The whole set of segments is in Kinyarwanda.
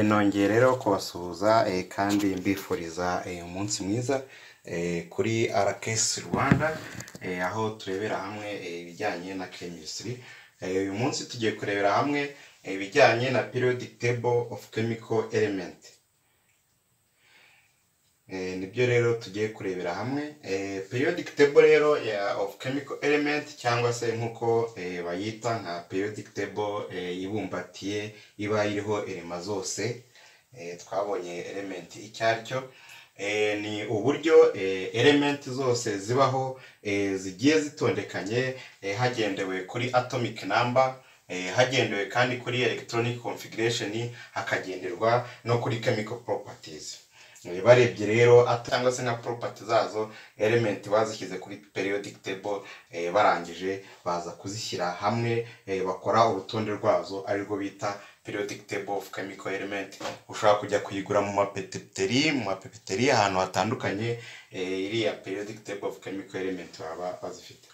Nongeye rero kubasuhuza kandi mbifuriza umunsi mwiza kuri RKS Rwanda aho turebera hamwe ibijyanye na chemistry, uyu munsi tugiye kurebera hamwe ibijyanye na periodic table of chemical element. Nibyo rero tugiye kurebera hamwe periodic table rero of chemical element cyangwa se nk'uko bayita nka periodic table ibumbatiye iba iriho elema zose twabonye element icyo ari cyo ni uburyo element zose zibaho zigiye zitondekanye hagendewe kuri atomic number hagendewe kandi kuri electronic configuration hakagenderwa no kuri chemical properties. barebye rero cyangwa se nka property zazo element bazishyize kuri periodic table barangije baza kuzishyira hamwe bakora urutonde rwazo arirwo bita periodic table of chemical element ushobora kujya kuyigura mu mapetiteri mu mapepeteri ahantu hatandukanye iriya periodic table of chemical element baba bazifite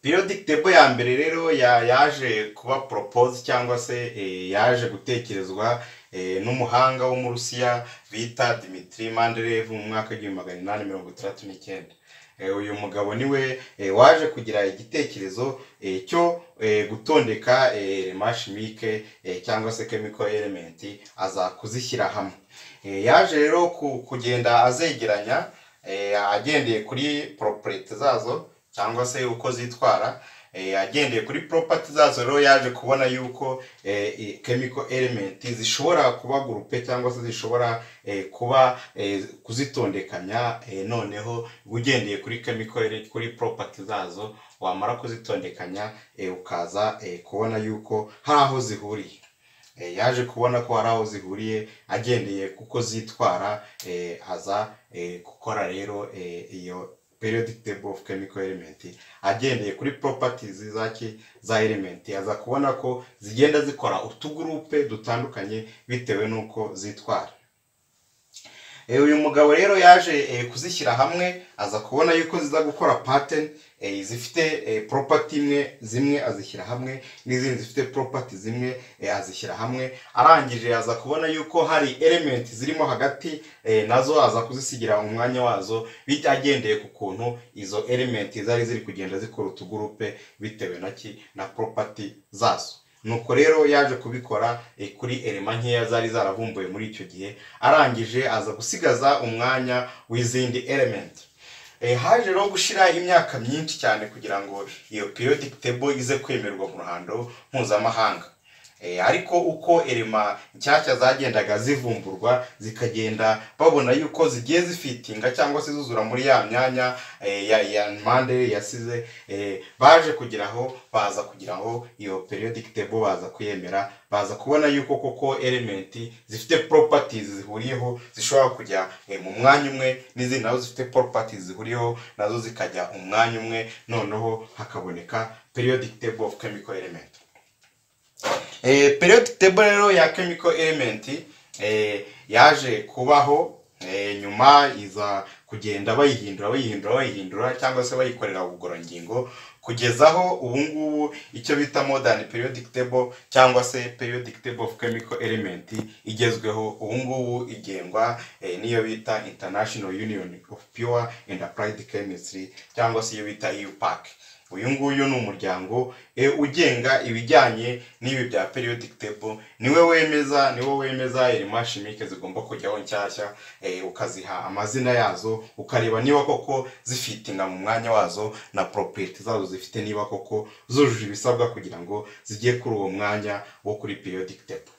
periodic table ya mbere rero yaje kuba propose cyangwa se yaje gutekerezwa n'umuhanga wo mu Rusiya bita Dmitri Manderev mu mwaka w'igihumbi magana inani mirongo itandatu n'icyenda uyu mugabo niwe waje kugira igitekerezo cyo gutondeka mashimike cyangwa se chemical element aza kuzishyira hamwe yaje rero kugenda azegeranya agendeye kuri property zazo cyangwa se uko zitwara agendeye kuri poropati zazo rero yaje kubona yuko chemical element zishobora kuba gurupe cyangwa se zishobora kuba kuzitondekanya noneho ugendeye kuri chemical kuri poropati zazo wamara kuzitondekanya ukaza kubona yuko hari aho zihuriye yaje kubona ko hari aho zihuriye agendeye kuko zitwara aza gukora rero iyo periodic table of chemical element agendeye kuri properties zaki za element aza kubona ko zigenda zikora utugurupe dutandukanye bitewe n'uko zitwara uyu mugabo rero yaje kuzishyira hamwe aza kubona yuko ziza gukora pattern zifite property imwe zimwe azishyira hamwe n'izindi zifite property zimwe azishyira hamwe arangije aza kubona yuko hari element zirimo hagati nazo aza kuzisigira umwanya wazo agendeye ku kuntu izo element zari ziri kugenda zikora utugurupe bitewe naki na property zazo nuko rero yaje kubikora kuri elema nkeya zari zaravumbuwe muri icyo gihe arangije aza gusigaza umwanya w'izindi element haje rero gushyira imyaka myinshi cyane kugira ngo iyo periodic table ize kwemerwa mu ruhando mpuzamahanga ariko uko erema nshyashya zagendaga zivumburwa zikagenda babona yuko zigiye zifitinga cyangwa se zuzura muri ya myanya ya mpande yasize baje kugeraho baza kugeraho iyo periodic table baza kuyemera baza kubona yuko koko elementi zifite properties zihuriyeho zishobora kujya mu mwanya umwe n'izindi nazo zifite properties zihuriyeho nazo zikajya umwanya umwe noneho hakaboneka periodic table of chemical element periodic table rero ya chemical element yaje kubaho nyuma iza kugenda bayihindura bayihindura bayihindura cyangwa se bayikorera ubugororangingo kugeza aho ubu ngubu icyo bita modern periodic table cyangwa se periodic table of chemical element igezweho ubu ngubu igengwa n'iyo bita international union of pure and applied chemistry cyangwa se iyo bita eupac uyu nguyu ni umuryango ugenga ibijyanye n'ibi bya periodic table niwe wemeza niwo wemeza mashimike zigomba kujyaho nshyashya ukaziha amazina yazo ukareba niba koko zifitinga mu mwanya wazo na property zazo zifite niba koko zujuje ibisabwa kugira ngo zijye kuri uwo mwanya wo kuri periodic table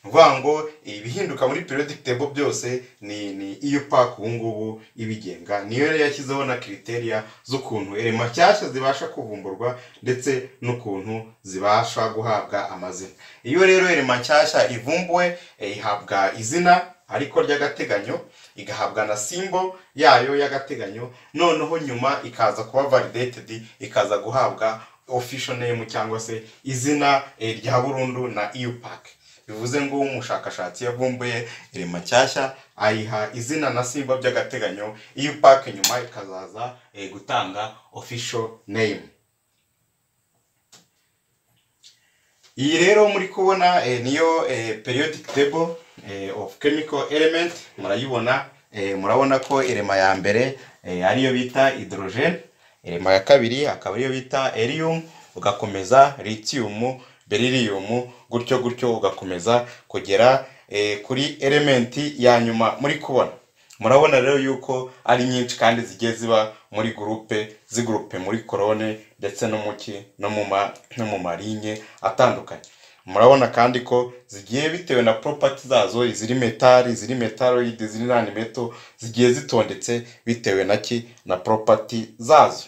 vuga ngo ibihinduka muri periodic table byose ni ni iyo pack ubu ngubu ibigenga niyo rero yashyizeho na criteria z'ukuntu elema nshyashya zibasha kuvumburwa ndetse n'ukuntu zibasha guhabwa amazina iyo rero elema nshyashya ivumbuwe ihabwa izina ariko ry'agateganyo igahabwa na simbo yayo y'agateganyo noneho nyuma ikaza kuba validated ikaza guhabwa official name cyangwa se izina rya burundu na EU pack bivuze ngo umushakashatsi yavumbuye irema nshyashya ayiha izina na simba by'agateganyo iyo pake nyuma ikazaza gutanga official name iyi rero muri kubona eh, niyo eh, periodic table eh, of chemical element murayibona eh, murabona ko irema ya mbere eh, ariyo bita hydrogen irema ya kabiri akaba ariyo bita helium ugakomeza lithium beryllium gutyo gutyo ugakomeza kugera eh, kuri elementi ya nyuma muri kubona murabona rero yuko ari nyinshi kandi zigiye ziba muri gurupe zigurupe muri korone ndetse no mu ki no mu ma no mu marinye atandukanye murabona kandi ko zigiye bitewe na poropati zazo iziri metari iziri metaloid iziri nani meto zigiye zitondetse bitewe na ki na poropati zazo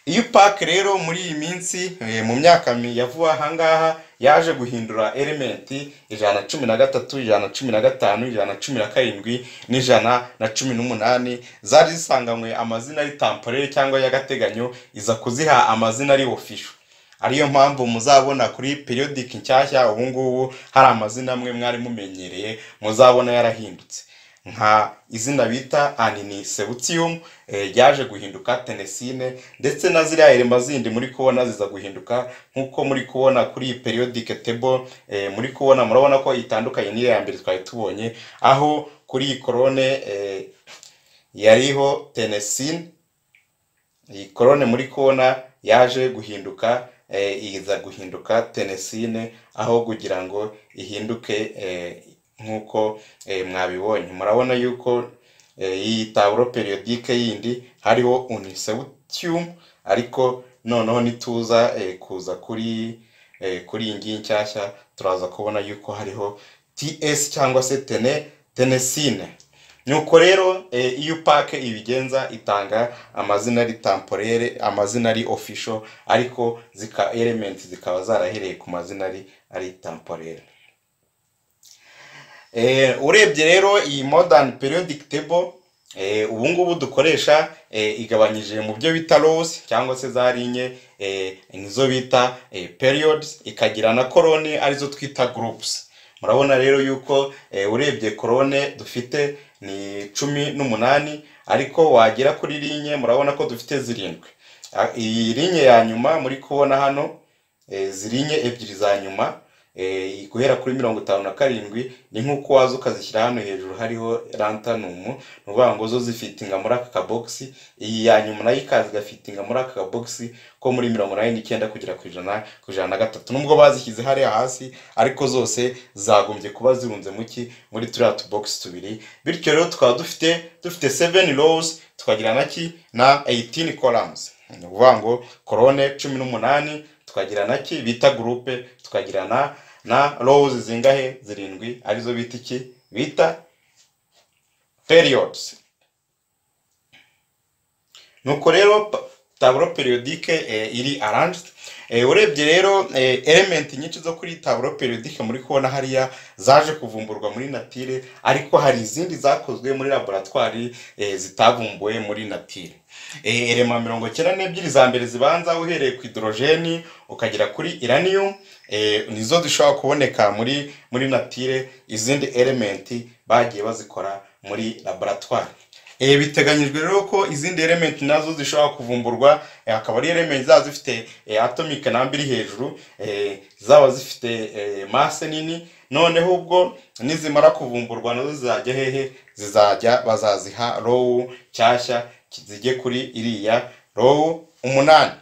iyo pake rero muri iyi minsi eh, mu myaka mi- ya vuba ahangaha yaje guhindura elementi ijana na cumi na gatatu ijana na cumi na gatanu ijana na cumi na karindwi n'ijana na cumi n'umunani zari zisanganywe amazina y'itamporere cyangwa y'agateganyo iza kuziha amazina ari ofisho ariyo mpamvu muzabona kuri periodic nshyashya ubu ngubu hari amazina amwe mwari mumenyereye muzabona yarahindutse nka izina bita aninisebutiyumu ryaje guhinduka tenesine ndetse na ziriya elema zindi muri kubona ziza guhinduka nk'uko muri kubona kuri iyi periodike tebo muri kubona murabona ko itandukanye n'iyo ya mbere twari tubonye aho kuri iyi korone eh, yariho tenesine iyi korone muri kubona yaje guhinduka eh, iza guhinduka tenesine aho kugira ngo ihinduke eh, nk'uko eh, mwabibonye murabona yuko eh, iyi taburo periodike yindi hariho unisewutiyumu ariko noneho nituza eh, kuza kuri eh, kuri iyi ngiyi nshyashya turaza kubona yuko hariho ts cyangwa se tene tenesine nuko rero eh, iyo pake ibigenza itanga amazina ari tamporere amazina ari ofisho ariko zika elementi zikaba zarahereye ku mazina ari ari tamporere Eh, urebye rero iyi modern periodic table eh, ubu ngubu dukoresha eh, igabanyije mu byo bita rows cyangwa se za linye eh, nizo bita eh, periods ikagira na korone arizo twita groups murabona rero yuko eh, urebye korone dufite ni cumi n'umunani ariko wagera kuri linye murabona ko dufite zirindwi Ah, iyi linye ya nyuma muri kubona hano eh, zirinye ebyiri za nyuma eh, guhera kuri mirongo itanu na karindwi ni nk'uko waza ukazishyira hano hejuru hariho rantanumu ni ukuvuga ngo zo zifitinga muri aka kabogisi iyi ya nyuma nayo ikaza igafitinga muri aka kabogisi ko muri mirongo inani n'icyenda kugera ku ijana ku ijana na gatatu nubwo bazishyize hariya hasi ariko zose zagombye kuba zirunze mu ki muri turiya tubogisi tubiri bityo rero tukaba dufite dufite seveni rows tukagira na ki na eyitini koramuzi ni ukuvuga ngo korone cumi n'umunani tukagira na ki bita gurupe tukagira na na rows zingahe zirindwi arizo bita iki bita periods nuko rero pa- taburo periodike eh, iri arranged eh, urebye rero eh, element nyinshi zo kuri taburo periodike muri kubona hariya zaje kuvumburwa muri natire ariko hari izindi zakozwe muri laboratwari eh, zitavumbuwe muri natire Eh, elema mirongo icyenda n'ebyiri za mbere zibanza uhereye ku hidorojeni ukagera kuri iranium eh, nizo zishobora kuboneka muri muri natire izindi elementi bagiye bazikora muri laboratwari Eh, biteganyijwe rero ko izindi elementi nazo zishobora kuvumburwa eh, akaba ari elementi zaba zifite eh, atomic number iri hejuru eh, zaba zifite eh, masse nini noneho ubwo nizimara kuvumburwa nazo zizajya hehe zizajya bazaziha rowu nshyashya zijye kuri iriya rowu umunani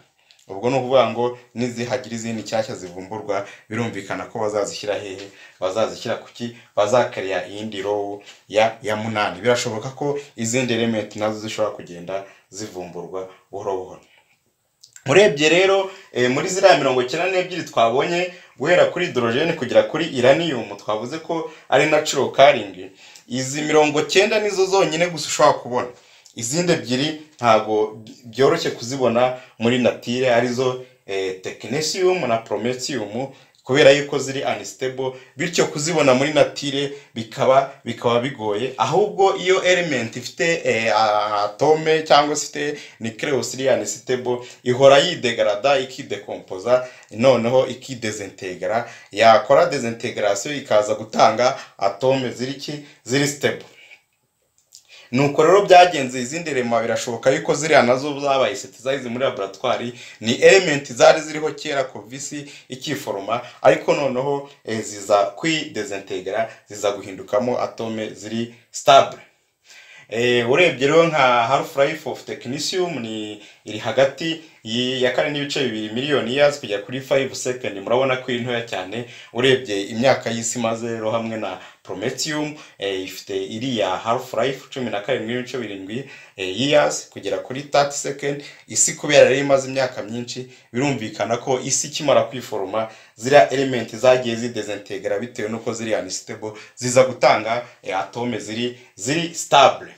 ubwo ni ukuvuga ngo nizihagira izindi nshyashya zivumburwa birumvikana ko bazazishyira hehe bazazishyira kuki bazakariya iyindi rowu ya ya munani birashoboka ko izindi elementi nazo zishobora kugenda zivumburwa buhoro buhoro urebye rero eh, muri ziriya mirongo icyenda n'ebyiri twabonye guhera kuri dorogene kugera kuri iranium twavuze ko ari natural caring izi mirongo cyenda nizo zonyine gusa ushobora kubona izindi ebyiri ntabwo byoroshye kuzibona muri natire arizo eh, technetium na prometium kubera yuko ziri unstable bityo kuzibona muri natire bikaba bikaba bigoye ahubwo iyo element ifite eh, atome cyangwa se ifite nucleus iri unstable ihora yidegrada ikidekompoza noneho ikidezintegra yakora desintegration ikaza gutanga atome ziri ki ziri stable nuko rero byagenze izindi rema birashoboka yuko ziriya nazo zabaye setizayizi muri laboratwari ni elementi zari ziriho kera kovisi ikiforoma ariko noneho eh, ziza kwidezentegera ziza guhindukamo atome ziri sitabure Eh, urebye rero nka half life of technicium ni iri hagati y- ya kane n'ibice bibiri miliyoni years kujya kuri 5 second murabona ko iri ntoya cyane urebye imyaka y'isi maze rero hamwe na prometium eh, ifite iriya half life cumi na karindwi n'ibice birindwi eh, years kugera kuri 30 second isi kubera rero imaze imyaka myinshi birumvikana ko isi ikimara kwiforoma ziriya elementi zagiye zidezentegera bitewe n'uko ziriya ni stable ziza gutanga eh, atome ziri ziri stable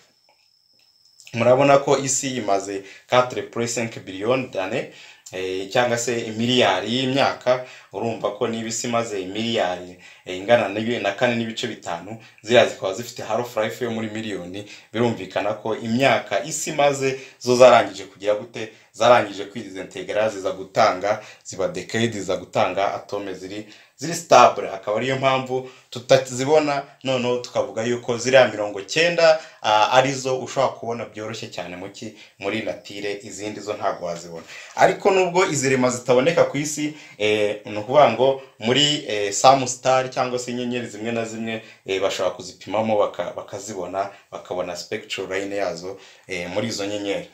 murabona ko isi imaze 4.5 billion dane eh, cyangwa se miliyari y'imyaka urumva ko niba isi imaze miliyari eh, ingana n'ibi- na kane n'ibice bitanu ziriya zikaba zifite half life yo muri miliyoni birumvikana ko imyaka isi imaze zo zarangije kugira gute zarangije kwidizentegera ziza gutanga ziba decade ziza gutanga atome ziri ziri stable akaba ariyo mpamvu tutazibona noneho tukavuga yuko ziriya mirongo cyenda ah, arizo ushobora kubona byoroshye cyane muki muri natire izindi zo ntabwo wazibona ariko nubwo izi rema zitaboneka ku isi eh, ni ukuvuga ngo muri eh, samustar cyangwa se inyenyeri zimwe na zimwe eh, bashobora kuzipimamo baka- bakazibona bakabona spectral line yazo eh, muri izo nyenyeri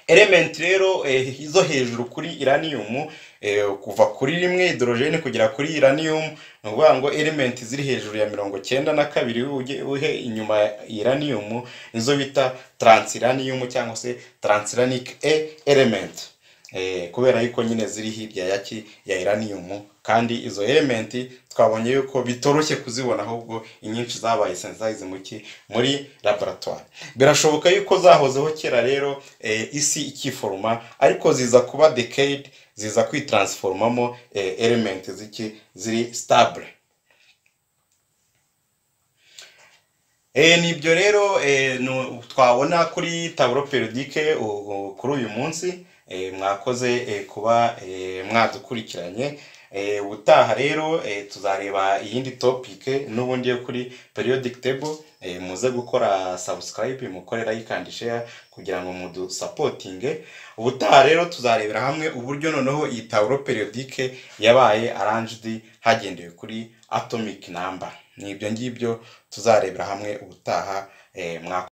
element rero eh, izo hejuru kuri iranium eh, kuva kuri rimwe hidrogene kugera kuri iranium ni ukuvuga ngo element ziri hejuru ya mirongo cyenda na kabiri ujye uhe inyuma ya iranium nizo bita transiranium cyangwa se transiranic e element eh, kubera yuko nyine ziri hirya ya ki ya iranium kandi izo elementi twabonye yuko bitoroshye kuzibona ahubwo inyinshi zabaye sensitize mu ki muri laboratoire birashoboka yuko zahozeho kera rero eh, isi ikiforoma ariko ziza kuba decade ziza kwitransiforomamo eh, elementi ziki ziri stable Eh, ni ibyo rero eh, nu- twabona kuri taburo periodike u- u- kuri uyu munsi eh, mwakoze eh, kuba eh, mwadukurikiranye Eh, ubutaha rero eh, tuzareba iyindi topike n'ubundi yo kuri periodic table eh, muze gukora subscribe mukore like and share kugira ngo mudusapotinge ubutaha rero tuzarebera hamwe uburyo noneho iyi taburo periodike yabaye arranged hagendewe kuri atomic number ni ibyo ngibyo tuzarebera hamwe ubutaha eh, mwaka